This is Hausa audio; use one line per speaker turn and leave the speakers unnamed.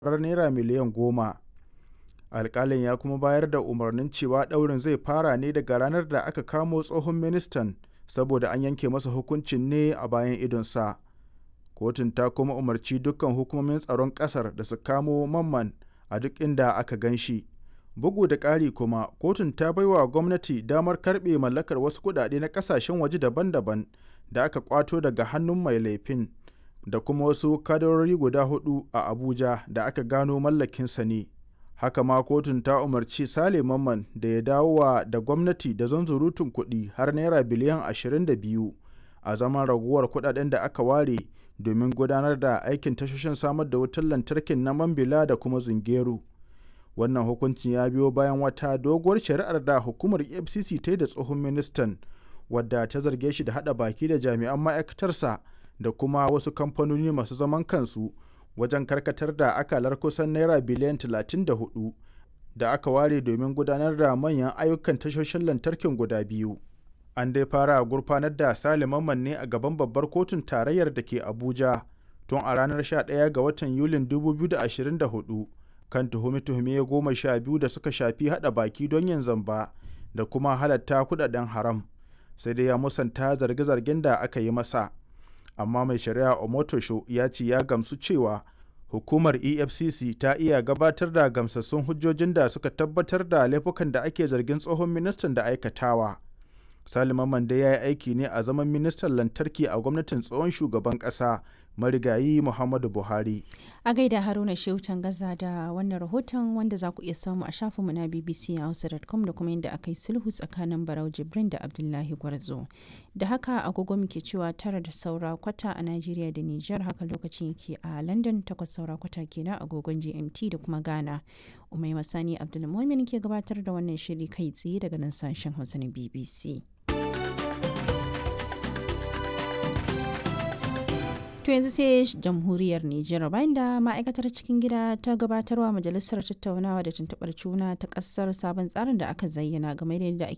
tarar naira miliyan goma. Alƙalin ya kuma bayar da umarnin cewa ɗaurin zai fara ne daga ranar da aka kamo tsohon ministan saboda an yanke masa hukuncin ne a bayan idonsa. Kotun ta kuma umarci dukkan hukumomin tsaron ƙasar da su kamo Mamman a duk inda aka gan shi. Bugu da ƙari kuma, kotun ta baiwa gwamnati damar karɓe mallakar wasu kuɗaɗe na ƙasashen waje daban-daban da aka ƙwato daga hannun mai laifin da kuma wasu kadarori guda huɗu a Abuja da aka gano mallakinsa ne. Haka ma kotun ta umarci Sale Mamman da ya dawowa da gwamnati da zunzurutun kuɗi har naira biliyan 22 a zaman raguwar kuɗaɗen da aka ware domin gudanar da aikin tashoshin samar da wutar lantarkin na Mambila da kuma Zungeru. Wannan hukuncin ya biyo bayan wata doguwar shari'ar da hukumar EFCC ta yi da tsohon ministan wadda ta zarge shi da haɗa baki da jami'an ma'aikatarsa da kuma wasu kamfanoni masu zaman kansu wajen karkatar da akalar kusan naira biliyan 34 da aka ware domin gudanar da manyan ayyukan tashoshin lantarkin guda biyu. An dai fara gurfanar da Sale Mamman ne a gaban babbar kotun tarayyar da ke Abuja tun a ranar 11 ga watan Yulin 2024 kan tuhume-tuhume goma sha biyu da suka shafi haɗa baki don yin zamba da kuma halatta kudaden haram sai dai ya musanta zarge-zargen da aka yi masa. amma mai shari'a omotosho ya ce ya gamsu cewa hukumar efcc ta iya gabatar da gamsassun hujjojin da suka tabbatar da laifukan da ake zargin tsohon ministan da aikatawa salima mande ya yi aiki ne a zaman ministan lantarki a gwamnatin tsohon shugaban kasa marigayi muhammadu buhari
a gaida haruna shehu gaza da wannan rahoton wanda za ku iya samu a shafinmu na bbc hausa.com da kuma yadda aka yi sulhu tsakanin barau jibrin da abdullahi gwarzo da haka agogo muke cewa tara da saura kwata a najeriya da niger haka lokacin yake a london takwas saura kwata kenan agogon gmt da kuma ghana umai masani abdulmumin ke gabatar da wannan shiri kai tsaye daga nan sashen hausa na bbc To yanzu sai jamhuriyar Nijar bayan da ma'aikatar cikin gida ta gabatarwa majalisar tattaunawa da tuntuɓar juna ta ƙasar sabon tsarin da aka zayyana game da yadda